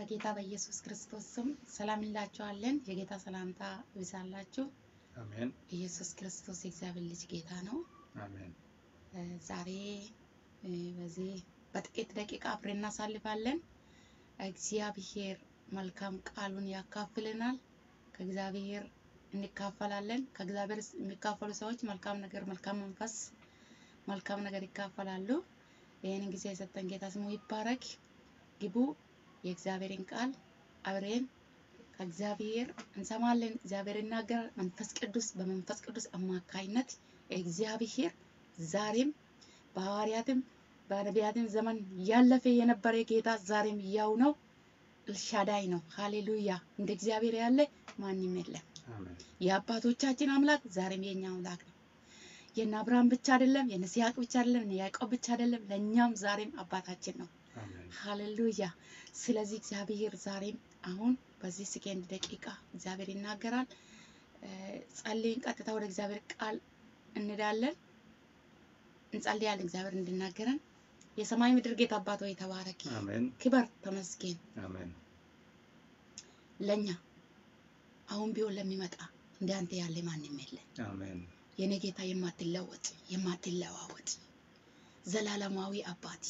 በጌታ በኢየሱስ ክርስቶስ ስም ሰላም እንላችኋለን። የጌታ ሰላምታ ይብዛላችሁ። አሜን ኢየሱስ ክርስቶስ የእግዚአብሔር ልጅ ጌታ ነው። አሜን እ ዛሬ እ በዚህ በጥቂት ደቂቃ አብረን እናሳልፋለን። እግዚአብሔር መልካም ቃሉን ያካፍልናል። ከእግዚአብሔር እንካፈላለን። ከእግዚአብሔር የሚካፈሉ ሰዎች መልካም ነገር፣ መልካም መንፈስ፣ መልካም ነገር ይካፈላሉ። ይህንን ጊዜ የሰጠን ጌታ ስሙ ይባረክ። ግቡ። የእግዚአብሔርን ቃል አብረን ከእግዚአብሔር እንሰማለን። እግዚአብሔር ይናገራል። መንፈስ ቅዱስ በመንፈስ ቅዱስ አማካይነት እግዚአብሔር ዛሬም በሐዋርያትም በነቢያትም ዘመን ያለፈ የነበረ ጌታ ዛሬም ያው ነው። ኤልሻዳይ ነው። ሃሌሉያ! እንደ እግዚአብሔር ያለ ማንም የለም። አሜን የአባቶቻችን አምላክ ዛሬም የኛ አምላክ ነው። የእነ አብርሃም ብቻ አይደለም፣ የእነ ይስሐቅ ብቻ አይደለም፣ የእነ ያዕቆብ ብቻ አይደለም፣ ለእኛም ዛሬም አባታችን ነው። አሜን ሃሌሉያ! ስለዚህ እግዚአብሔር ዛሬም አሁን በዚህ ሰከንድ ደቂቃ እግዚአብሔር ይናገራል። እ ጸልይን፣ ቀጥታ ወደ እግዚአብሔር ቃል እንሄዳለን፣ እንጸልያለን። እግዚአብሔር እንድናገረን የሰማይ ምድር ጌታ አባት ሆይ ተባረክ፣ አሜን ክበር፣ ተመስገን። አሜን ለኛ አሁን ቢሆን ለሚመጣ እንደ አንተ ያለ ማንም የለም። አሜን የኔ ጌታ የማትለወጥ የማትለዋወጥ ዘላለማዊ አባት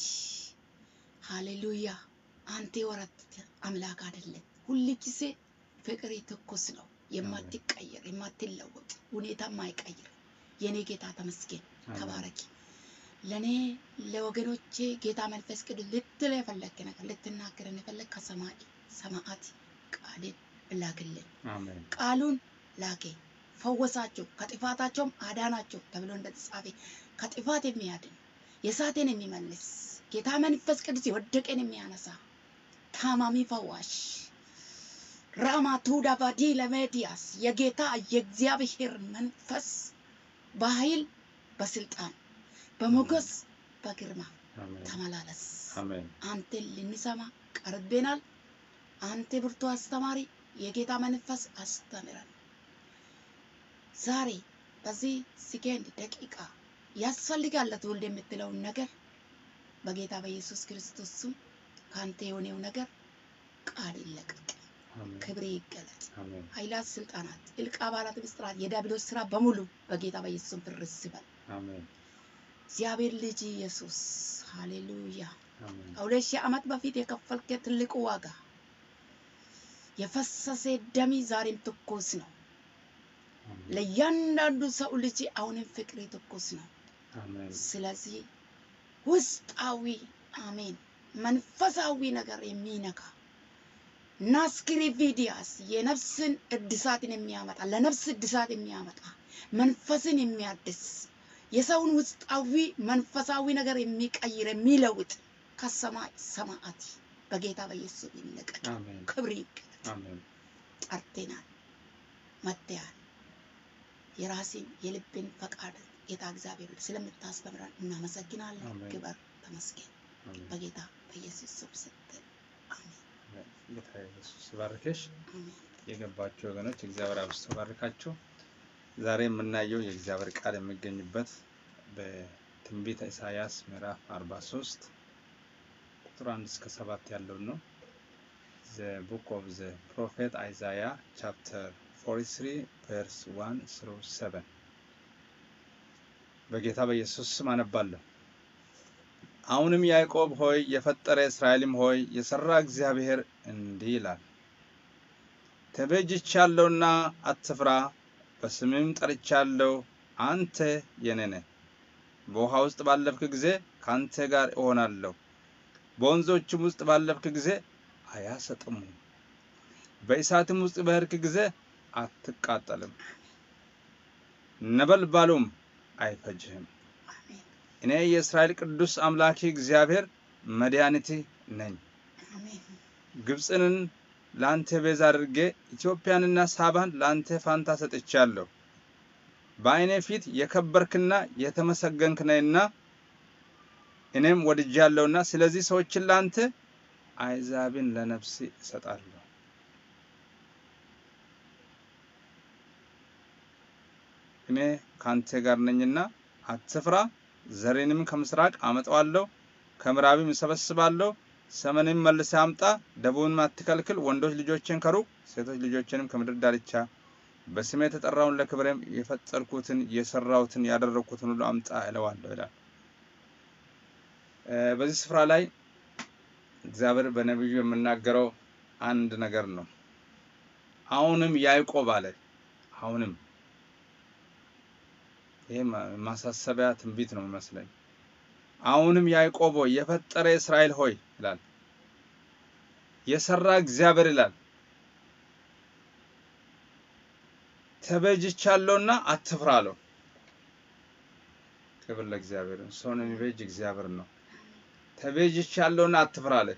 ሃሌሉያ። አንተ ወረት አምላክ አይደለም። ሁል ጊዜ ፍቅር ትኩስ ነው፣ የማትቀየር የማትለወጥ ሁኔታ ማይቀይር የኔ ጌታ ተመስገን፣ ተባረኪ። ለእኔ ለወገኖቼ ጌታ መንፈስ ቅዱስ ልትል የፈለክ ነገር ልትናገረን የፈለግ ከሰማይ ሰማዓት ቃልን እላክልን አሜን ቃሉን ላኬ ፈወሳቸው፣ ከጥፋታቸውም አዳናቸው ተብሎ እንደተጻፈ ከጥፋት የሚያድን የሳቴን የሚመልስ ጌታ መንፈስ ቅዱስ የወደቀን የሚያነሳ ታማሚ ፈዋሽ ራማቱ ዳቫዲ ለሜዲያስ የጌታ የእግዚአብሔር መንፈስ በኃይል በስልጣን በሞገስ በግርማ አሜን ተመላለስ። አሜን አንተን ልንሰማ ቀርቤናል። አንተ ብርቱ አስተማሪ የጌታ መንፈስ አስተምረን። ዛሬ በዚህ ሰከንድ ደቂቃ ያስፈልጋል ለትውልድ የምትለውን ነገር በጌታ በኢየሱስ ክርስቶስ ስም ከአንተ የሆነው ነገር ቃል ይለቀቅ፣ አሜን ክብሬ ይገለጥ። አሜን ኃይላት፣ ስልጣናት፣ ጥልቅ አባላት፣ ምስጢራት፣ የዲያብሎስ ስራ በሙሉ በጌታ በኢየሱስ ስም ፍርስ ይበል። አሜን እግዚአብሔር ልጅ ኢየሱስ ሃሌሉያ አሜን ከሁለት ሺህ ዓመት በፊት የከፈልከ ትልቁ ዋጋ የፈሰሰ ደሚ ዛሬም ትኩስ ነው። ለእያንዳንዱ ሰው ልጅ አሁንም ፍቅሬ ትኩስ ነው። አሜን ስለዚህ ውስጣዊ አሜን መንፈሳዊ ነገር የሚነካ ናስክሪ ቪዲያስ የነፍስን እድሳትን የሚያመጣ ለነፍስ እድሳት የሚያመጣ መንፈስን የሚያድስ የሰውን ውስጣዊ መንፈሳዊ ነገር የሚቀይር የሚለውጥ ከሰማይ ሰማዓት በጌታ በኢየሱስ ይለቀቅ። አሜን ክብር ይገለጥ። አሜን ጠርቴናል፣ መጥተያል። የራሴን የልብን ፈቃድ ጌታ እግዚአብሔር ስለምታስተምረን እናመሰግናለን። አሜን። ክበር ተመስገን። አሜን በጌታ በኢየሱስ ስም ስትል አሜን ጌታ ኢየሱስ ይባርክሽ። አሜን። የገባችሁ ወገኖች እግዚአብሔር አብዝቶ ባርካችሁ። ዛሬ የምናየው የእግዚአብሔር ቃል የሚገኝበት በትንቢተ ኢሳያስ ምዕራፍ 43 ቁጥር 1 እስከ 7 ያለውን ነው። ዘ ቡክ ኦፍ ዘ ፕሮፌት አይዛያ ቻፕተር 43 ቨርስ 1 through 7 በጌታ በኢየሱስ ስም አነባለሁ። አሁንም ያዕቆብ ሆይ የፈጠረ እስራኤልም ሆይ የሰራ እግዚአብሔር እንዲህ ይላል ተቤዥቻለሁና አትፍራ፣ በስምም ጠርቻለሁ፣ አንተ የኔ ነህ። በውሃ ውስጥ ባለፍክ ጊዜ ከአንተ ጋር እሆናለሁ፣ በወንዞችም ውስጥ ባለፍክ ጊዜ አያሰጥሙም፣ በእሳትም ውስጥ በሄድክ ጊዜ አትቃጠልም፣ ነበልባሉም አይፈጅህም። አሜን እኔ የእስራኤል ቅዱስ አምላክ እግዚአብሔር መድኃኒትህ ነኝ። አሜን ግብፅንን ለአንተ ቤዛ አድርጌ ኢትዮጵያንና ሳባን ለአንተ ፋንታ ሰጥቻለሁ። በዓይኔ ፊት የከበርክና የተመሰገንክ ነህና እኔም ወድጃለሁና ስለዚህ ሰዎችን ለአንተ አሕዛብን ለነፍስ እሰጣለሁ። እኔ ከአንተ ጋር ነኝና አትፍራ፣ ዘሬንም ከምስራቅ አመጣዋለሁ፣ ከምዕራብም እሰበስባለሁ፣ ሰሜንን መልሰህ አምጣ፣ ደቡብንም አትከልክል። ወንዶች ልጆችን ከሩቅ ሴቶች ልጆችንም ከምድር ዳርቻ በስሜ የተጠራውን ለክብሬም የፈጠርኩትን የሰራሁትን ያደረግኩትን ሁሉ አምጣ እለዋለሁ ይላል። በዚህ ስፍራ ላይ እግዚአብሔር በነቢዩ የምናገረው አንድ ነገር ነው። አሁንም ያዕቆብ አለ። አሁንም ይሄ ማሳሰቢያ ትንቢት ነው የሚመስለኝ። አሁንም ያዕቆብ ሆይ የፈጠረ እስራኤል ሆይ ይላል። የሰራ እግዚአብሔር ይላል ተቤዥቻለሁና አትፍራ አለው። ክብር ለእግዚአብሔር። ሰውን የሚቤዥ እግዚአብሔር ነው። ተቤዥቻለሁና አትፍራ አለ።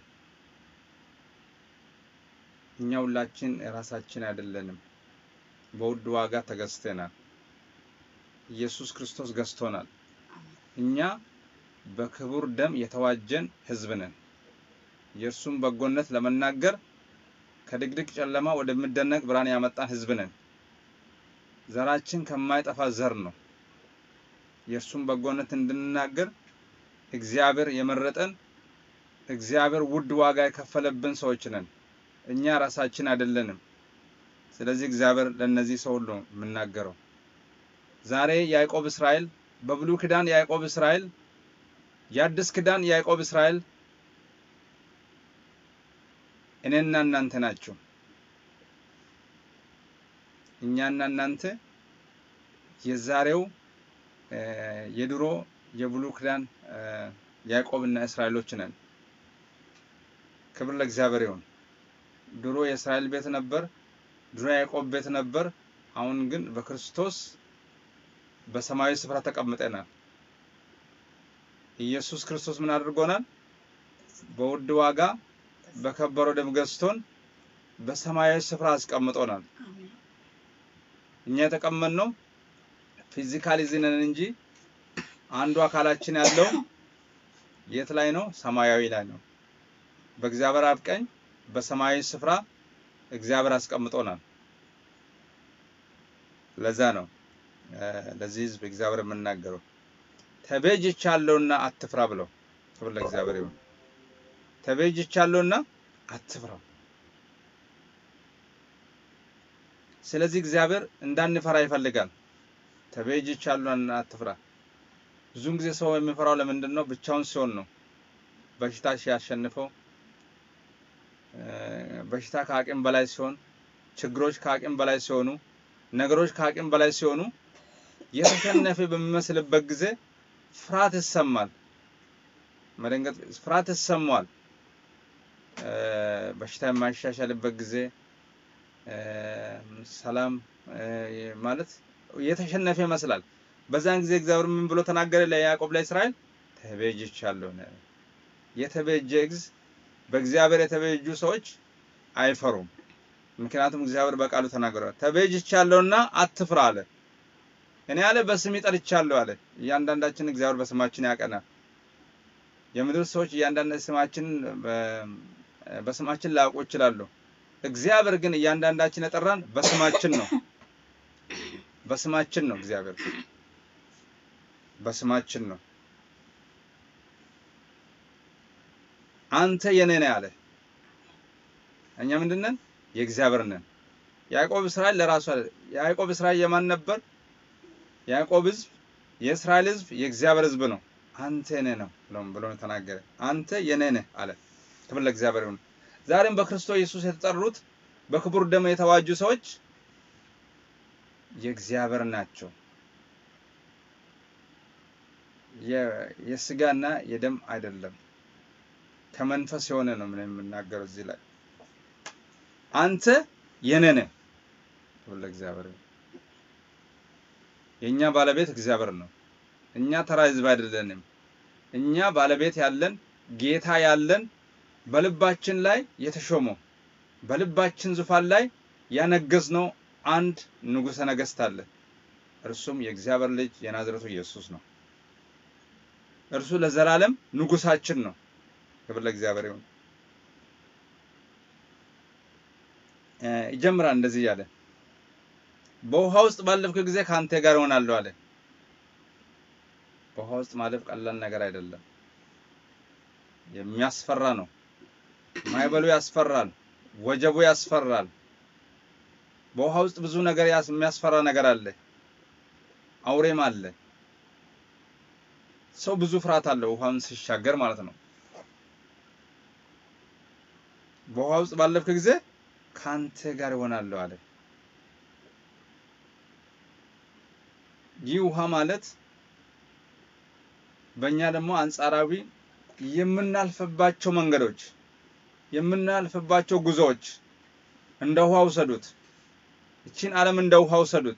እኛ ሁላችን የራሳችን አይደለንም። በውድ ዋጋ ተገዝተናል። ኢየሱስ ክርስቶስ ገዝቶናል። እኛ በክቡር ደም የተዋጀን ሕዝብ ነን። የእርሱም በጎነት ለመናገር ከድቅድቅ ጨለማ ወደሚደነቅ ብርሃን ያመጣን ሕዝብ ነን። ዘራችን ከማይጠፋ ዘር ነው። የእርሱም በጎነት እንድንናገር እግዚአብሔር የመረጠን እግዚአብሔር ውድ ዋጋ የከፈለብን ሰዎች ነን። እኛ ራሳችን አይደለንም። ስለዚህ እግዚአብሔር ለእነዚህ ሰው ሁሉ የምናገረው ዛሬ ያዕቆብ እስራኤል፣ በብሉይ ኪዳን ያዕቆብ እስራኤል፣ የአዲስ ኪዳን ያዕቆብ እስራኤል እኔና እናንተ ናቸው። እኛና እናንተ የዛሬው የድሮ የብሉይ ኪዳን ያዕቆብና እስራኤሎች ነን። ክብር ለእግዚአብሔር ይሁን። ድሮ የእስራኤል ቤት ነበር፣ ድሮ ያዕቆብ ቤት ነበር። አሁን ግን በክርስቶስ በሰማያዊ ስፍራ ተቀምጠናል። ኢየሱስ ክርስቶስ ምን አድርጎናል? በውድ ዋጋ በከበረው ደም ገዝቶን በሰማያዊ ስፍራ አስቀምጦናል። እኛ የተቀመጥነው ፊዚካሊ እዚህ ነን እንጂ አንዱ አካላችን ያለው የት ላይ ነው? ሰማያዊ ላይ ነው። በእግዚአብሔር አብ ቀኝ በሰማያዊ ስፍራ እግዚአብሔር አስቀምጦናል። ለዛ ነው ለዚህ ሕዝብ እግዚአብሔር የምናገረው ተቤዥቻለሁና አትፍራ ብለው። ክብር ለእግዚአብሔር ይሁን። ተቤዥቻለሁና አትፍራ። ስለዚህ እግዚአብሔር እንዳንፈራ ይፈልጋል። ተቤዥቻለሁና አትፍራ። ብዙውን ጊዜ ሰው የሚፈራው ለምንድን ነው? ብቻውን ሲሆን ነው። በሽታ ሲያሸንፈው፣ በሽታ ከአቅም በላይ ሲሆን፣ ችግሮች ከአቅም በላይ ሲሆኑ፣ ነገሮች ከአቅም በላይ ሲሆኑ የተሸነፈ በሚመስልበት ጊዜ ፍርሃት ይሰማል። መደንገጥ፣ ፍርሃት ይሰማዋል። በሽታ የማይሻሻልበት ጊዜ ሰላም ማለት የተሸነፈ ይመስላል። በዛን ጊዜ እግዚአብሔር ምን ብሎ ተናገረ ለያዕቆብ ለእስራኤል? ተቤዥቻለሁ። የተቤዠ እግዝ በእግዚአብሔር የተቤዡ ሰዎች አይፈሩም። ምክንያቱም እግዚአብሔር በቃሉ ተናግሯል። ተቤዥቻለሁና አትፍራ አለ። እኔ አለ በስሜ ጠርቻለሁ አለ። እያንዳንዳችን እግዚአብሔር በስማችን ያቀናል። የምድር ሰዎች እያንዳንድ ስማችን በስማችን ላያውቁ ይችላሉ። እግዚአብሔር ግን እያንዳንዳችን የጠራን በስማችን ነው። በስማችን ነው። እግዚአብሔር በስማችን ነው። አንተ የኔ ነህ አለ። እኛ ምንድን ነን? የእግዚአብሔር ነን። ያዕቆብ እስራኤል ለራሱ አለ። ያዕቆብ እስራኤል የማን ነበር? ያዕቆብ ሕዝብ የእስራኤል ሕዝብ የእግዚአብሔር ሕዝብ ነው። አንተ የኔ ነው ብሎ ተናገረ። አንተ የኔ ነህ አለ። ክብር ለእግዚአብሔር ይሁን። ዛሬም በክርስቶስ ኢየሱስ የተጠሩት በክቡር ደም የተዋጁ ሰዎች የእግዚአብሔር ናቸው። የስጋና የደም አይደለም፣ ከመንፈስ የሆነ ነው። ምን የምናገረው እዚህ ላይ አንተ የኔ ነህ። ክብር ለእግዚአብሔር ይሁን። የእኛ ባለቤት እግዚአብሔር ነው። እኛ ተራ ህዝብ አይደለንም። እኛ ባለቤት ያለን ጌታ ያለን በልባችን ላይ የተሾመው በልባችን ዙፋን ላይ ያነገዝነው አንድ ንጉሠ ነገሥት አለ። እርሱም የእግዚአብሔር ልጅ የናዝሬቱ ኢየሱስ ነው። እርሱ ለዘላለም ንጉሳችን ነው። ክብር ለእግዚአብሔር ይሁን። ይጀምራል እንደዚህ እያለ በውሃ ውስጥ ባለፍክ ጊዜ ከአንተ ጋር እሆናለሁ አለ። በውሃ ውስጥ ማለፍ ቀላል ነገር አይደለም። የሚያስፈራ ነው። ማዕበሉ ያስፈራል፣ ወጀቡ ያስፈራል። በውሃ ውስጥ ብዙ ነገር ያስ- የሚያስፈራ ነገር አለ። አውሬም አለ። ሰው ብዙ ፍርሃት አለው ውሃውን ሲሻገር ማለት ነው። በውሃ ውስጥ ባለፍክ ጊዜ ካንተ ጋር እሆናለሁ አለ። ይህ ውሃ ማለት በእኛ ደግሞ አንጻራዊ የምናልፍባቸው መንገዶች የምናልፍባቸው ጉዞዎች እንደ ውሃ ውሰዱት። እቺን ዓለም እንደ ውሃ ውሰዱት።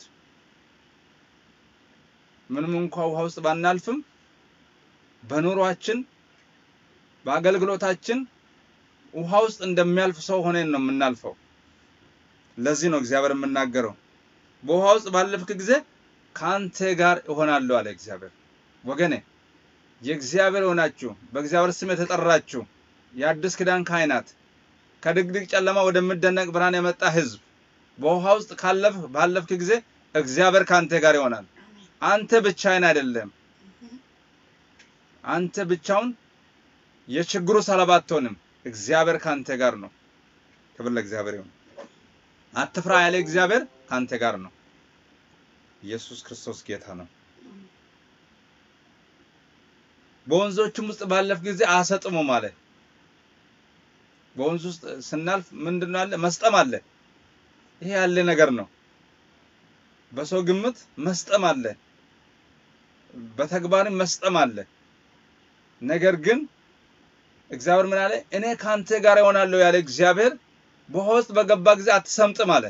ምንም እንኳ ውሃ ውስጥ ባናልፍም በኑሯችን በአገልግሎታችን ውሃ ውስጥ እንደሚያልፍ ሰው ሆነን ነው የምናልፈው። ለዚህ ነው እግዚአብሔር የምናገረው በውሃ ውስጥ ባለፍክ ጊዜ ከአንተ ጋር እሆናለሁ አለ እግዚአብሔር። ወገኔ የእግዚአብሔር ሆናችሁ በእግዚአብሔር ስም የተጠራችሁ የአዲስ ኪዳን ካህናት ከድቅድቅ ጨለማ ወደሚደነቅ ብርሃን የመጣ ሕዝብ በውሃ ውስጥ ካለፍ ባለፍክ ጊዜ እግዚአብሔር ከአንተ ጋር ይሆናል። አሜን። አንተ ብቻህን አይደለም። አንተ ብቻውን የችግሩ ሰለባ አትሆንም። እግዚአብሔር ካንተ ጋር ነው። ክብር ለእግዚአብሔር ይሁን። አትፍራ ያለ እግዚአብሔር ካንተ ጋር ነው። ኢየሱስ ክርስቶስ ጌታ ነው። በወንዞችም ውስጥ ባለፍ ጊዜ አሰጥሙ ማለት በወንዝ ውስጥ ስናልፍ ምንድነው አለ መስጠም አለ። ይሄ ያለ ነገር ነው። በሰው ግምት መስጠም አለ፣ በተግባርም መስጠም አለ። ነገር ግን እግዚአብሔር ምን አለ? እኔ ካንተ ጋር እሆናለሁ ያለ እግዚአብሔር በውሃ ውስጥ በገባ ጊዜ አትሰምጥም አለ።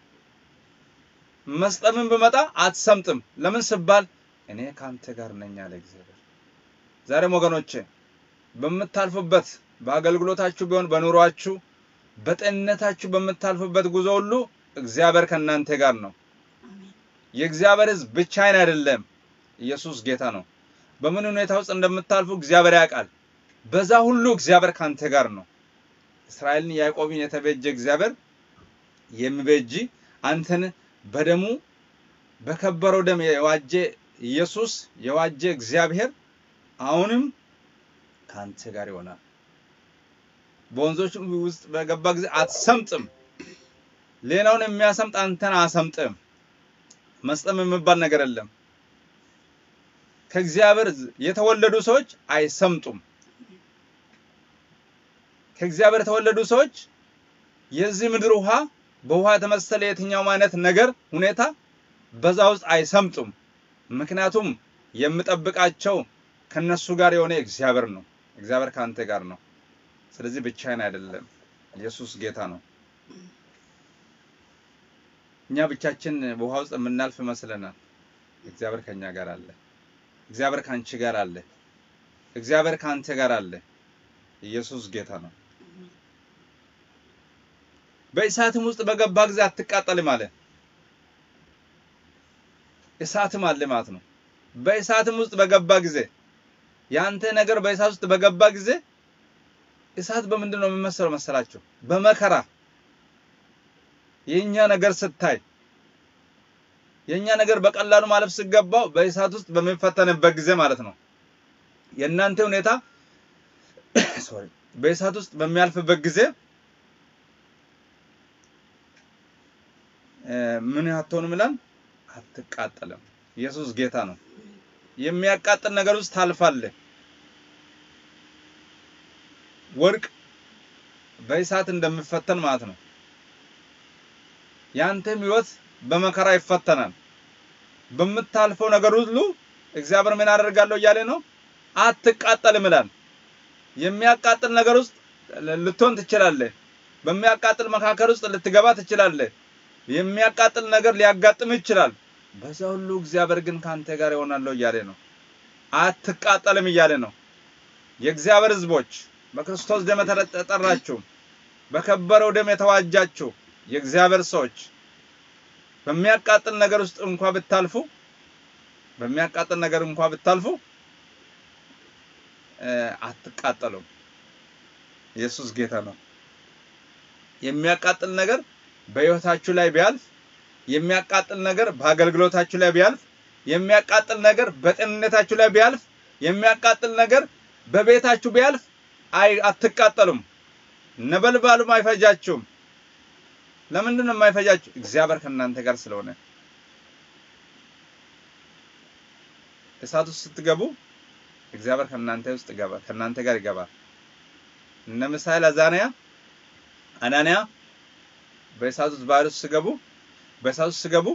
መስጠምን ብመጣ አትሰምጥም። ለምን ስባል እኔ ካንተ ጋር ነኝ አለ እግዚአብሔር። ዛሬም ወገኖቼ በምታልፉበት በአገልግሎታችሁ ቢሆን በኑሯችሁ በጤንነታችሁ በምታልፉበት ጉዞ ሁሉ እግዚአብሔር ከእናንተ ጋር ነው። አሜን። የእግዚአብሔር ሕዝብ ብቻዬን አይደለም። ኢየሱስ ጌታ ነው። በምን ሁኔታ ውስጥ እንደምታልፉ እግዚአብሔር ያውቃል። በዛ ሁሉ እግዚአብሔር ካንተ ጋር ነው። እስራኤልን ያዕቆብን የተቤጀ እግዚአብሔር የሚቤጂ አንተን በደሙ በከበረው ደም የዋጀ ኢየሱስ የዋጀ እግዚአብሔር አሁንም ካንተ ጋር ይሆናል። በወንዞች ውስጥ በገባ ጊዜ አትሰምጥም። ሌላውን የሚያሰምጥ አንተን አሰምጥም። መስጠም የሚባል ነገር የለም። ከእግዚአብሔር የተወለዱ ሰዎች አይሰምጡም። ከእግዚአብሔር የተወለዱ ሰዎች የዚህ ምድር ውሃ በውሃ የተመሰለ የትኛውም አይነት ነገር ሁኔታ በዛ ውስጥ አይሰምጡም። ምክንያቱም የምጠብቃቸው ከነሱ ጋር የሆነ እግዚአብሔር ነው። እግዚአብሔር ከአንተ ጋር ነው። ስለዚህ ብቻዬን አይደለም። ኢየሱስ ጌታ ነው። እኛ ብቻችን በውሃ ውስጥ የምናልፍ ይመስለናል። እግዚአብሔር ከኛ ጋር አለ። እግዚአብሔር ከአንቺ ጋር አለ። እግዚአብሔር ከአንተ ጋር አለ። ኢየሱስ ጌታ ነው። በእሳትም ውስጥ በገባ ጊዜ አትቃጠልም አለ። እሳትም አለ ማለት ነው። በእሳትም ውስጥ በገባ ጊዜ ያንተ ነገር በእሳት ውስጥ በገባ ጊዜ እሳት በምንድን ነው የሚመሰለው መሰላችሁ? በመከራ የኛ ነገር ስታይ የኛ ነገር በቀላሉ ማለፍ ሲገባው በእሳት ውስጥ በሚፈተንበት ጊዜ ማለት ነው። የእናንተ ሁኔታ ሶሪ በእሳት ውስጥ በሚያልፍበት ጊዜ ምን አትሆንም ይላል? አትቃጠልም። ኢየሱስ ጌታ ነው። የሚያቃጥል ነገር ውስጥ ታልፋለህ። ወርቅ በእሳት እንደሚፈተን ማለት ነው። ያንተም ህይወት በመከራ ይፈተናል። በምታልፈው ነገር ሁሉ እግዚአብሔር ምን አደርጋለሁ እያለ ነው? አትቃጠልም ይላል። የሚያቃጥል ነገር ውስጥ ልትሆን ትችላለህ። በሚያቃጥል መካከል ውስጥ ልትገባ ትችላለህ። የሚያቃጥል ነገር ሊያጋጥም ይችላል። በዛ ሁሉ እግዚአብሔር ግን ካንተ ጋር ይሆናለሁ እያለ ነው። አትቃጠልም እያለ ነው። የእግዚአብሔር ሕዝቦች በክርስቶስ ደም የተጠራችሁ በከበረው ደም የተዋጃችሁ የእግዚአብሔር ሰዎች በሚያቃጥል ነገር ውስጥ እንኳ ብታልፉ በሚያቃጥል ነገር እንኳ ብታልፉ አትቃጠሉም። ኢየሱስ ጌታ ነው። የሚያቃጥል ነገር በሕይወታችሁ ላይ ቢያልፍ የሚያቃጥል ነገር በአገልግሎታችሁ ላይ ቢያልፍ የሚያቃጥል ነገር በጤንነታችሁ ላይ ቢያልፍ የሚያቃጥል ነገር በቤታችሁ ቢያልፍ አይ አትቃጠሉም። ነበልባሉም አይፈጃችሁም። ለምንድን ነው የማይፈጃችሁ? እግዚአብሔር ከእናንተ ጋር ስለሆነ። እሳት ውስጥ ስትገቡ እግዚአብሔር ከእናንተ ውስጥ ገባ ከእናንተ ጋር ይገባል። እነ ምሳሌ አዛንያ አናንያ በእሳት ውስጥ ባህር ውስጥ ሲገቡ በእሳት ውስጥ ሲገቡ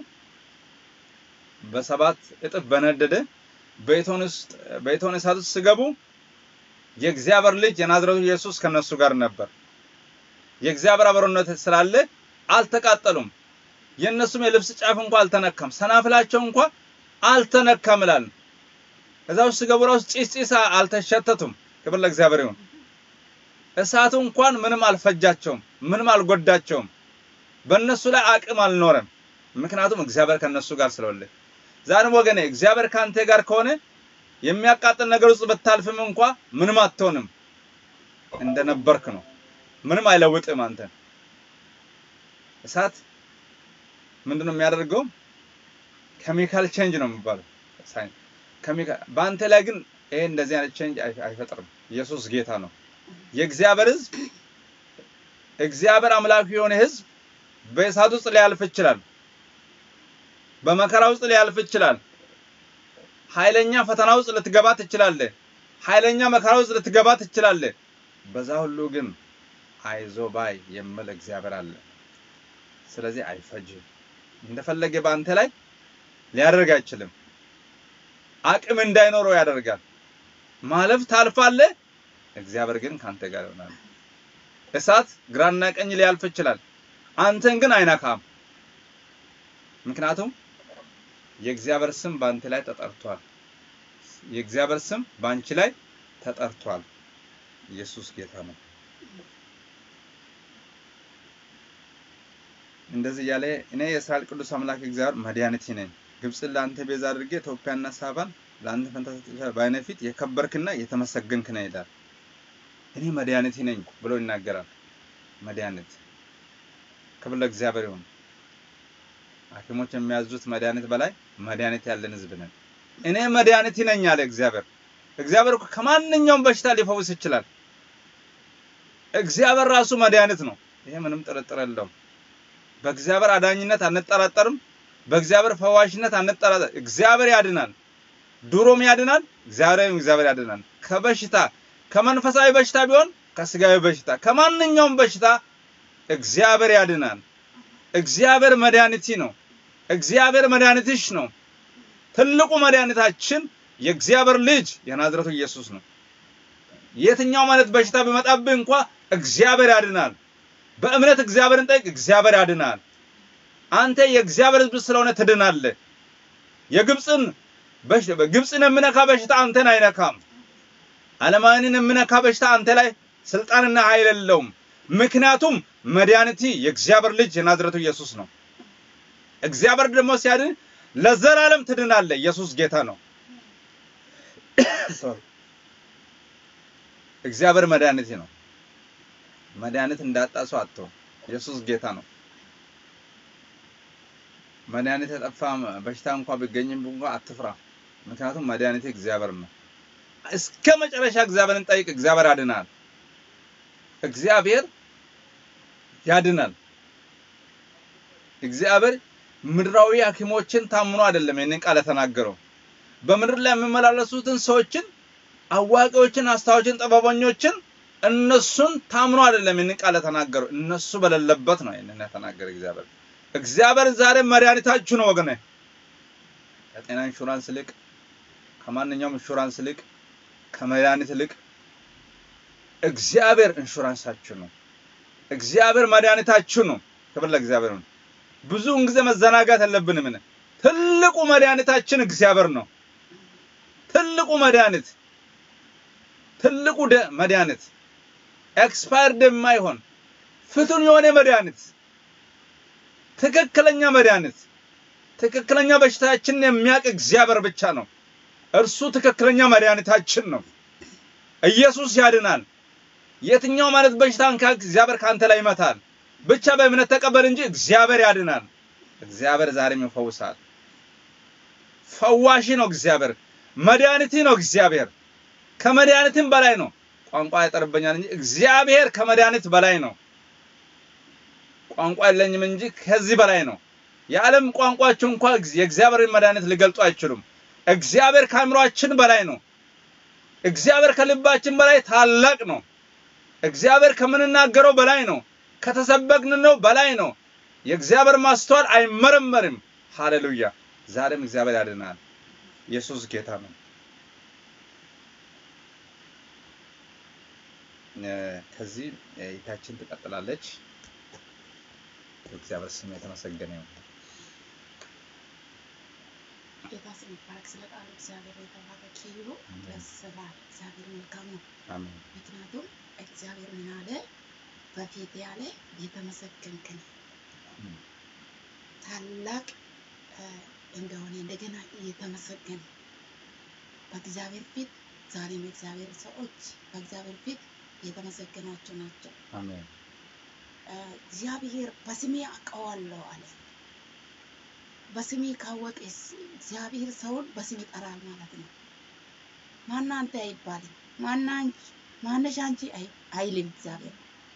በሰባት እጥፍ በነደደ በእቶን ውስጥ በእቶን እሳት ውስጥ ሲገቡ የእግዚአብሔር ልጅ የናዝሬቱ ኢየሱስ ከነሱ ጋር ነበር። የእግዚአብሔር አብሮነት ስላለ አልተቃጠሉም። የእነሱም የልብስ ጫፍ እንኳ አልተነካም፣ ሰናፍላቸው እንኳ አልተነካም ይላል። እዛ ውስጥ ሲገቡ ራሱ ጭስ ጭስ አልተሸተቱም። ክብር ለእግዚአብሔር ይሁን። እሳቱ እንኳን ምንም አልፈጃቸውም፣ ምንም አልጎዳቸውም። በእነሱ ላይ አቅም አልኖረም። ምክንያቱም እግዚአብሔር ከነሱ ጋር ስለሆነ። ዛሬም ወገኔ እግዚአብሔር ካንተ ጋር ከሆነ የሚያቃጥል ነገር ውስጥ ብታልፍም እንኳ ምንም አትሆንም፣ እንደነበርክ ነው። ምንም አይለውጥም አንተን። እሳት ምንድነው የሚያደርገው? ኬሚካል ቼንጅ ነው የሚባለው ሳይንስ። ኬሚካል በአንተ ላይ ግን ይሄ እንደዚህ አይነት ቼንጅ አይፈጥርም። ኢየሱስ ጌታ ነው። የእግዚአብሔር ሕዝብ እግዚአብሔር አምላክ የሆነ ሕዝብ በእሳት ውስጥ ሊያልፍ ይችላል። በመከራ ውስጥ ሊያልፍ ይችላል። ኃይለኛ ፈተና ውስጥ ልትገባ ትችላለህ። ኃይለኛ መከራ ውስጥ ልትገባ ትችላለህ። በዛ ሁሉ ግን አይዞ ባይ የሚል እግዚአብሔር አለ። ስለዚህ አይፈጅም። እንደፈለገ በአንተ ላይ ሊያደርግ አይችልም። አቅም እንዳይኖረው ያደርጋል። ማለፍ ታልፋለህ። እግዚአብሔር ግን ካንተ ጋር ይሆናል። እሳት ግራና ቀኝ ሊያልፍ ይችላል። አንተን ግን አይነካም። ምክንያቱም የእግዚአብሔር ስም በአንተ ላይ ተጠርቷል። የእግዚአብሔር ስም በአንቺ ላይ ተጠርቷል። ኢየሱስ ጌታ ነው። እንደዚህ እያለ እኔ የእስራኤል ቅዱስ አምላክ እግዚአብሔር መድኃኒቴ ነኝ፣ ግብፅን ለአንተ ቤዛ አድርጌ ኢትዮጵያና ሳባን ለአንተ ፈንታ በዓይኔ ፊት የከበርክና የተመሰገንክ ነህ ይላል። እኔ መድኃኒቴ ነኝ ብሎ ይናገራል። መድኃኒት ክብር ለእግዚአብሔር ይሁን። ሐኪሞች የሚያዙት መድኃኒት በላይ መድኃኒት ያለን ህዝብ ነን። እኔ መድኃኒት ነኝ አለ እግዚአብሔር። እግዚአብሔር እኮ ከማንኛውም በሽታ ሊፈውስ ይችላል። እግዚአብሔር ራሱ መድኃኒት ነው። ይሄ ምንም ጥርጥር የለውም። በእግዚአብሔር አዳኝነት አንጠራጠርም። በእግዚአብሔር ፈዋሽነት አንጠራጠር። እግዚአብሔር ያድናል። ድሮም ያድናል። እግዚአብሔርም እግዚአብሔር ያድናል። ከበሽታ ከመንፈሳዊ በሽታ ቢሆን ከስጋዊ በሽታ ከማንኛውም በሽታ እግዚአብሔር ያድናል። እግዚአብሔር መድኃኒቲ ነው። እግዚአብሔር መድኃኒትሽ ነው። ትልቁ መድኃኒታችን የእግዚአብሔር ልጅ የናዝረቱ ኢየሱስ ነው። የትኛው ማለት በሽታ ቢመጣብህ እንኳ እግዚአብሔር ያድናል። በእምነት እግዚአብሔርን ጠይቅ፣ እግዚአብሔር ያድናል። አንተ የእግዚአብሔር ሕዝብ ስለሆነ ትድናለህ። የግብፅን ግብፅን የሚነካ በሽታ አንተን አይነካም። ዓለማውያንን የሚነካ በሽታ አንተ ላይ ስልጣንና ኃይል የለውም። ምክንያቱም መድኃኒቲ የእግዚአብሔር ልጅ የናዝረቱ ኢየሱስ ነው። እግዚአብሔር ደግሞ ሲያድን ለዘላለም ትድናለህ። ኢየሱስ ጌታ ነው። እግዚአብሔር መድኃኒቲ ነው። መድኃኒት እንዳጣ ሰው አትሆን። ኢየሱስ ጌታ ነው። መድኃኒት የጠፋ በሽታ እንኳ ቢገኝም እንኳ አትፍራ። ምክንያቱም መድኃኒት እግዚአብሔር ነው። እስከ መጨረሻ እግዚአብሔርን ጠይቅ፣ እግዚአብሔር ያድናል። እግዚአብሔር ያድናል። እግዚአብሔር ምድራዊ ሐኪሞችን ታምኖ አይደለም ይህንን ቃል የተናገረው። በምድር ላይ የሚመላለሱትን ሰዎችን፣ አዋቂዎችን፣ አስታዎችን፣ ጥበበኞችን እነሱን ታምኖ አይደለም ይህንን ቃል የተናገረው። እነሱ በሌለበት ነው ይህንን የተናገረ እግዚአብሔር። እግዚአብሔር ዛሬ መድኃኒታችሁ ነው ወገኔ። ከጤና ኢንሹራንስ ይልቅ ከማንኛውም ኢንሹራንስ ይልቅ ከመድኃኒት ይልቅ እግዚአብሔር ኢንሹራንሳችሁ ነው። እግዚአብሔር መድኃኒታችሁ ነው። ክብር ለእግዚአብሔር ነው። ብዙውን ጊዜ መዘናጋት የለብንም። ትልቁ መድኃኒታችን እግዚአብሔር ነው። ትልቁ መድኃኒት ትልቁ መድኃኒት ኤክስፓየርድ የማይሆን ፍቱን የሆነ መድኃኒት ትክክለኛ መድኃኒት ትክክለኛ በሽታችንን የሚያውቅ እግዚአብሔር ብቻ ነው። እርሱ ትክክለኛ መድኃኒታችን ነው። ኢየሱስ ያድናል። የትኛው ማለት በሽታን እግዚአብሔር ካንተ ላይ ይመታል። ብቻ በእምነት ተቀበል እንጂ እግዚአብሔር ያድናል። እግዚአብሔር ዛሬም ይፈውሳል። ፈዋሺ ነው እግዚአብሔር። መድኃኒቲ ነው እግዚአብሔር። ከመድኃኒትም በላይ ነው። ቋንቋ ያጠርበኛል እንጂ እግዚአብሔር ከመድኃኒት በላይ ነው። ቋንቋ የለኝም እንጂ ከዚህ በላይ ነው። የዓለም ቋንቋቸው እንኳ የእግዚአብሔርን መድኃኒት ሊገልጡ አይችሉም። እግዚአብሔር ከአእምሯችን በላይ ነው። እግዚአብሔር ከልባችን በላይ ታላቅ ነው። እግዚአብሔር ከምንናገረው በላይ ነው። ከተሰበክን ነው በላይ ነው። የእግዚአብሔር ማስተዋል አይመረመርም። ሃሌሉያ! ዛሬም እግዚአብሔር ያድናል። ኢየሱስ ጌታ ነው። ከዚህ እይታችን ትቀጥላለች። የእግዚአብሔር ስም የተመሰገነ ይሁን። ጌታ ስም ይባረክ። ስለ ቃሉ እግዚአብሔር የተባረከ ይሁን። ደስ ይላል። እግዚአብሔር መልካም ነው። አሜን። ምክንያቱም እግዚአብሔር ምን አለ? በፊት ያለ የተመሰገንክ ነህ ታላቅ እንደሆነ እንደገና እየተመሰገነ በእግዚአብሔር ፊት ዛሬም የእግዚአብሔር ሰዎች በእግዚአብሔር ፊት የተመሰገናቸው ናቸው። አሜን። እግዚአብሔር በስሜ አውቀዋለሁ አለ። በስሜ ካወቀስ እግዚአብሔር ሰውን በስም ይጠራል ማለት ነው። ማና አንተ አይባልም። ማና አንቺ ማነሽ አንቺ አይልም። እግዚአብሔር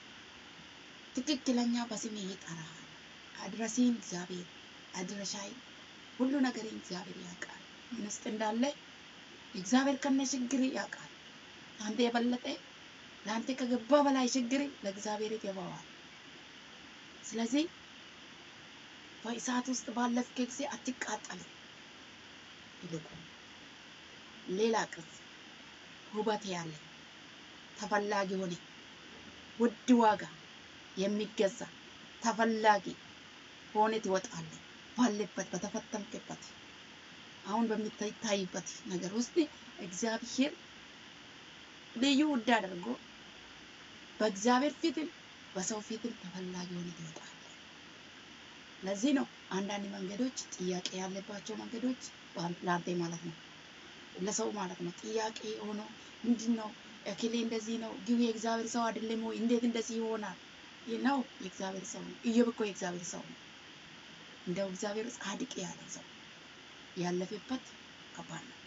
ትክክለኛ በስሜ ይጠራል። አድረሴን እግዚአብሔር አድረሻይ ሁሉ ነገሬን እግዚአብሔር ያውቃል። ምን ውስጥ እንዳለ እግዚአብሔር ከነ ችግር ያውቃል። አንተ የበለጠ ለአንተ ከገባ በላይ ችግር ለእግዚአብሔር ይገባዋል። ስለዚህ በእሳት ውስጥ ባለፍክ ጊዜ አትቃጠልም። ይልቁ ሌላ ቅርጽ ውበት ያለ ተፈላጊ ሆነ ውድ ዋጋ የሚገዛ ተፈላጊ ሆነ ትወጣለህ። ባለበት በተፈተንክበት አሁን በሚታይበት ነገር ውስጥ እግዚአብሔር ልዩ ውድ አድርጎ በእግዚአብሔር ፊትም በሰው ፊትም ተፈላጊ ሆነ ትወጣለህ። ለዚህ ነው አንዳንድ መንገዶች ጥያቄ ያለባቸው መንገዶች ለአንተ ማለት ነው ለሰው ማለት ነው ጥያቄ ሆኖ ምንድን ነው እክሌ እንደዚህ ነው ግን የእግዚአብሔር ሰው አይደለም ወይ እንዴት እንደዚህ ይሆናል ነው የእግዚአብሔር ሰው ነው ኢዮብ እኮ የእግዚአብሔር ሰው ነው እንደው እግዚአብሔር ጻድቅ ያለ ሰው ያለፈበት ከባድ ነው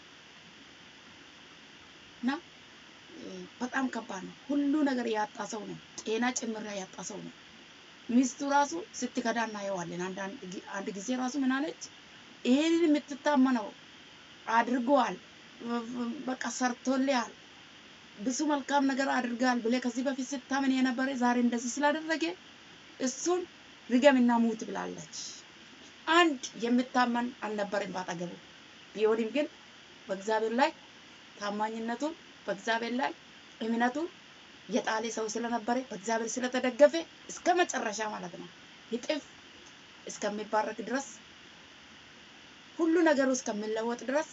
እና በጣም ከባድ ነው ሁሉ ነገር ያጣ ሰው ነው ጤና ጭምር ያጣ ሰው ነው ሚስቱ ራሱ ስትከዳ እናየዋለን አንድ ጊዜ ራሱ ምን አለች ይሄንን የምትታመነው አድርገዋል በቃ ሰርቶልሃል ብዙ መልካም ነገር አድርጋል ብለ ከዚህ በፊት ስታምን የነበረ ዛሬ እንደዚህ ስላደረገ እሱን ርገምና ሙት ብላለች። አንድ የምታመን አልነበረም ባጠገቡ። ቢሆንም ግን በእግዚአብሔር ላይ ታማኝነቱን በእግዚአብሔር ላይ እምነቱን የጣለ ሰው ስለነበረ በእግዚአብሔር ስለተደገፈ እስከ መጨረሻ ማለት ነው ይጥፍ እስከሚባረክ ድረስ ሁሉ ነገሩ እስከሚለወጥ ድረስ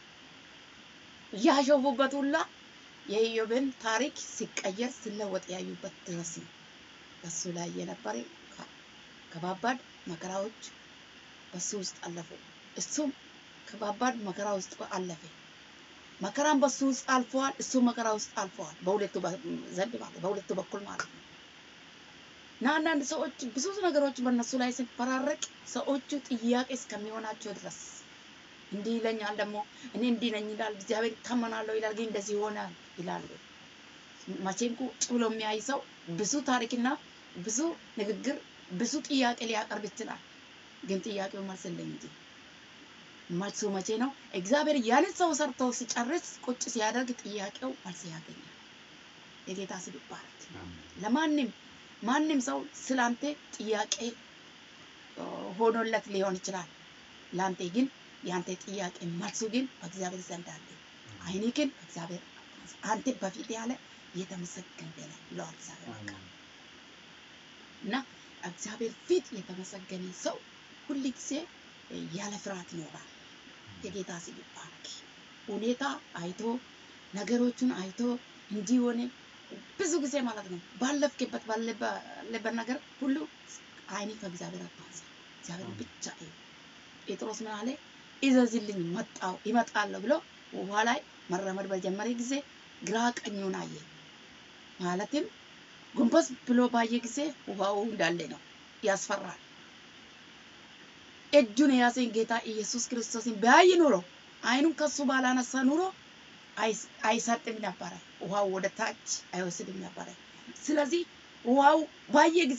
ያሾፉበት ሁላ የኢዮብን ታሪክ ሲቀየር ሲለወጥ ያዩበት ድረስ ነው። በሱ ላይ የነበረ ከባባድ መከራዎች በሱ ውስጥ አለፉ። እሱም ከባባድ መከራ ውስጥ አለፈ። መከራም በሱ ውስጥ አልፈዋል፣ እሱ መከራ ውስጥ አልፈዋል። በሁለቱ ዘንድ ማለት በሁለቱ በኩል ማለት ነው። እና አንዳንድ ሰዎች ብዙ ነገሮች በእነሱ ላይ ሲፈራረቅ ሰዎቹ ጥያቄ እስከሚሆናቸው ድረስ እንዲህ ይለኛል ደግሞ እኔ እንዲህ ነኝ ይላል፣ እግዚአብሔር ይታመናለሁ ይላል፣ ግን እንደዚህ ይሆናል ይላሉ። መቼም ቁጭ ብሎ የሚያይ ሰው ብዙ ታሪክና ብዙ ንግግር ብዙ ጥያቄ ሊያቀርብ ይችላል። ግን ጥያቄው መልስ የለም እንጂ መልሱ መቼ ነው? እግዚአብሔር ያንን ሰው ሰርቶ ሲጨርስ ቁጭ ሲያደርግ ጥያቄው መልስ ያገኛል። የጌታ ስም ይባረክ። ለማንም ማንም ሰው ስላንተ ጥያቄ ሆኖለት ሊሆን ይችላል። ለአንተ ግን የአንተ ጥያቄ መልሱ ግን በእግዚአብሔር ዘንድ አለ። አይኔ ግን በእግዚአብሔር አንተ በፊት ያለ የተመሰገነ ነህ ብለዋል እግዚአብሔር በቃ እና እግዚአብሔር ፊት የተመሰገነ ሰው ሁል ጊዜ ያለ ፍርሃት ይኖራል። የጌታ ስም ይባረክ። ሁኔታ አይቶ ነገሮቹን አይቶ እንዲህ ሆነ ብዙ ጊዜ ማለት ነው ባለፍክበት ባለበት ነገር ሁሉ አይኔ ከእግዚአብሔር አታንሳ፣ እግዚአብሔር ብቻ እዩ። ጴጥሮስ ምን አለ? እዘዝልኝ መጣው ይመጣለሁ ብሎ ውሃ ላይ መራመድ በጀመረ ጊዜ ግራ ቀኙን አየ። ማለትም ጎንበስ ብሎ ባየ ጊዜ ውሃው እንዳለ ነው፣ ያስፈራል። እጁን የያዘኝ ጌታ ኢየሱስ ክርስቶስን ቢያይ ኑሮ አይኑን ከሱ ባላነሳ ኑሮ አይስ- አይሰጥም ነበረ። ውሃው ወደ ታች አይወስድም ነበረ። ስለዚህ ውሃው ባየ ጊዜ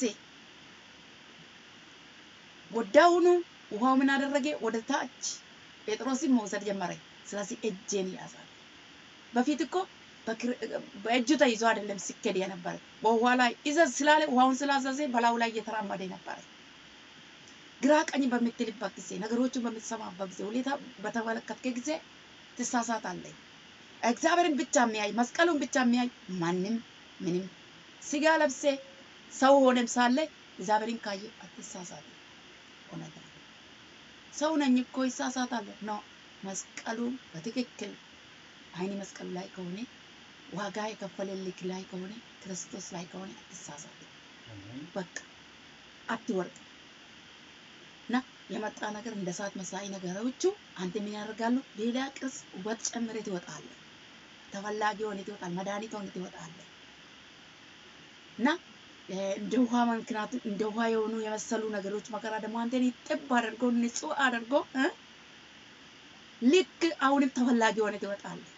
ወዳውኑ ውሃው ምን አደረገ? ወደ ታች ጴጥሮስን መውሰድ ጀመረ። ስለዚህ እጄን ያዛል። በፊት እኮ በክር- በእጁ ተይዞ አይደለም ሲኬድ የነበረ በውሃ ላይ ይዘዝ ስላለ ውሃውን ስላዘዘ በላዩ ላይ እየተራመደ ነበረ። ግራ ቀኝ በምትልበት ጊዜ ነገሮችን በምትሰማበት ጊዜ ሁኔታ በተመለከትከ ጊዜ ትሳሳታለህ። እግዚአብሔርን ብቻ የሚያይ መስቀሉን ብቻ የሚያይ ማንም ምንም ስጋ ለብሴ ሰው ሆነም ሳለ እግዚአብሔርን ካየ አትሳሳትም። እውነት ነው። ሰው ነኝ እኮ ይሳሳታለሁ። ኖ መስቀሉን በትክክል አይን መስቀሉ ላይ ከሆነ ዋጋ የከፈለልክ ላይ ከሆነ ክርስቶስ ላይ ከሆነ አትሳሳትም። በቃ አትወርቅ እና የመጣ ነገር እንደ እሳት መሳይ ነገሮቹ አንተ ምን ያደርጋሉ? ሌላ ቅርጽ ውበት ጨምሬ ትወጣለህ። ተፈላጊ ሆነ ትወጣል። መድኃኒት ሆነ ትወጣለህ እና እ፣ እንደ ውሃ ምክንያቱም እንደ ውሃ የሆኑ የመሰሉ ነገሮች መከራ ደግሞ አንተን ጥብ አድርጎ ንጹህ አድርጎ እ፣ ልክ አሁንም ተፈላጊ ሆነ ትወጣለህ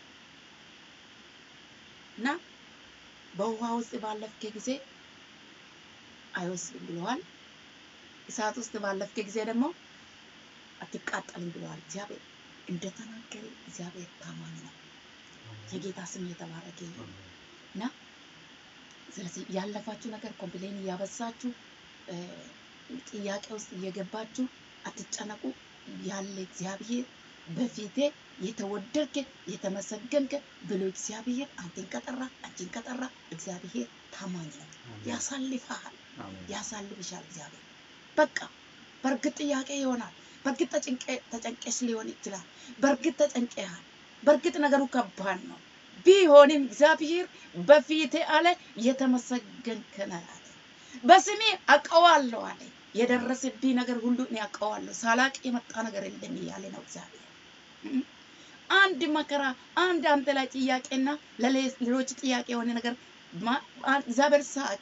እና በውሃ ውስጥ ባለፍክ ጊዜ አይወስድም ብለዋል። እሳት ውስጥ ባለፍክ ጊዜ ደግሞ አትቃጠልም ብለዋል። እግዚአብሔር እንደተናገረ እግዚአብሔር ታማኝ ነው። የጌታ ስም እየተባረከ ይሁን እና ስለዚህ ያለፋችሁ ነገር ኮምፕሌን እያበዛችሁ እ፣ ጥያቄ ውስጥ እየገባችሁ አትጨነቁ። ያለ እግዚአብሔር በፊቴ የተወደድክ የተመሰገንክ ብሎ እግዚአብሔር አንተን ከጠራ አንቺን ከጠራ እግዚአብሔር ታማኝ ነው። ያሳልፍሃል፣ ያሳልፍሻል እግዚአብሔር በቃ በእርግጥ ጥያቄ ይሆናል። በእርግጥ ተጨንቀ- ተጨንቀሽ ሊሆን ይችላል። በእርግጥ ተጨንቀሃል። በእርግጥ ነገሩ ከባድ ነው። ቢሆንም እግዚአብሔር በፊቴ አለ የተመሰገንክ ነህ አለ። በስሜ አውቀዋለሁ አለ። የደረሰብኝ ነገር ሁሉ እኔ አውቀዋለሁ። ሳላቅ የመጣ ነገር የለም እያለ ነው እግዚአብሔር። እም። አንድ መከራ፣ አንድ አንተ ላይ ጥያቄና ለሌሎች ጥያቄ የሆነ ነገር ማ- አ- እግዚአብሔር ሳቅ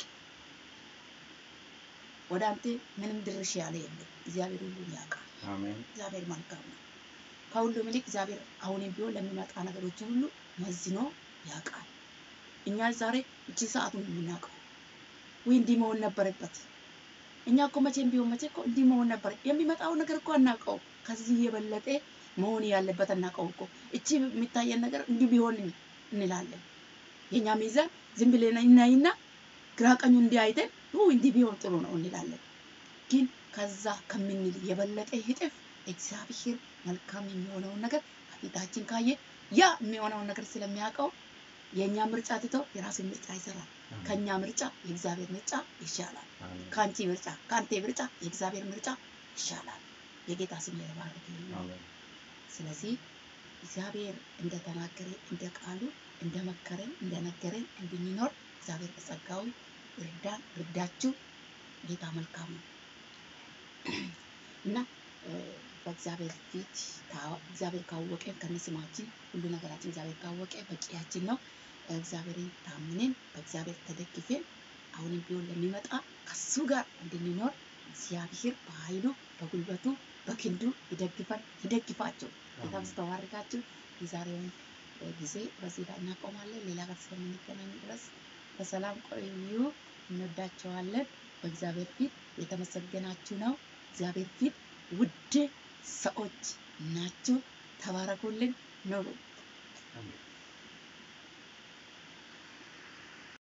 ወደ አንተ ምንም ድርሽ ያለ የለም። እግዚአብሔር ሁሉን ያውቃል። አሜን። እግዚአብሔር መልካም ነው። ከሁሉም ይልቅ እግዚአብሔር አሁንም ቢሆን ለሚመጣ ነገሮችን ሁሉ መዝኖ ያውቃል። እኛ ዛሬ እቺ ሰዓቱን የምናውቀው ወይ እንዲህ መሆን ነበረበት። እኛ እኮ መቼም ቢሆን መቼ እኮ እንዲህ መሆን ነበር። የሚመጣው ነገር እኮ አናውቀው። ከዚህ የበለጠ መሆን ያለበት አናውቀው እኮ። እቺ የሚታየን ነገር እንዲህ ቢሆን እንላለን። የኛ ሚዛን ዝም ብለን እናይና ግራ ቀኙ እንዲህ አይተን ው እንዲህ ቢሆን ጥሩ ነው እንላለን። ግን ከዛ ከምንል የበለጠ ይጥፍ እግዚአብሔር መልካም የሚሆነውን ነገር ከፊታችን ካየ ያ የሚሆነውን ነገር ስለሚያውቀው የእኛ ምርጫ ትቶ የራሱን ምርጫ ይሰራል። ከኛ ምርጫ የእግዚአብሔር ምርጫ ይሻላል። አሜን። ከአንቺ ምርጫ ከአንተ ምርጫ የእግዚአብሔር ምርጫ ይሻላል። የጌታ ስም የተባረከ ይሁን። አሜን። ስለዚህ እግዚአብሔር እንደተናገረ እንደ ቃሉ እንደመከረን እንደነገረን እንድንኖር እግዚአብሔር በጸጋው ይርዳን፣ ይርዳችሁ። ጌታ መልካም ነው እና እ፣ በእግዚአብሔር ፊት ታ- እግዚአብሔር ካወቀ ከነስማችን ሁሉ ነገራችን እግዚአብሔር ካወቀ በቂያችን ነው። እግዚአብሔርን ታምነን በእግዚአብሔር ተደግፈን አሁንም ቢሆን ለሚመጣ ከሱ ጋር እንድንኖር እግዚአብሔር በኃይሉ በጉልበቱ በክንዱ ይደግፈን ይደግፋቸው። ጌታ አሜን። ስተባርካችሁ የዛሬውን እ፣ ጊዜ በዚህ ላይ እናቆማለን። ሌላ ጋር እስከምንገናኝ ድረስ በሰላም ቆዩ። እንወዳቸዋለን። በእግዚአብሔር ፊት የተመሰገናችሁ ነው። እግዚአብሔር ፊት ውድ ሰዎች ናችሁ። ተባረኩልን፣ ኑሩ። አሜን።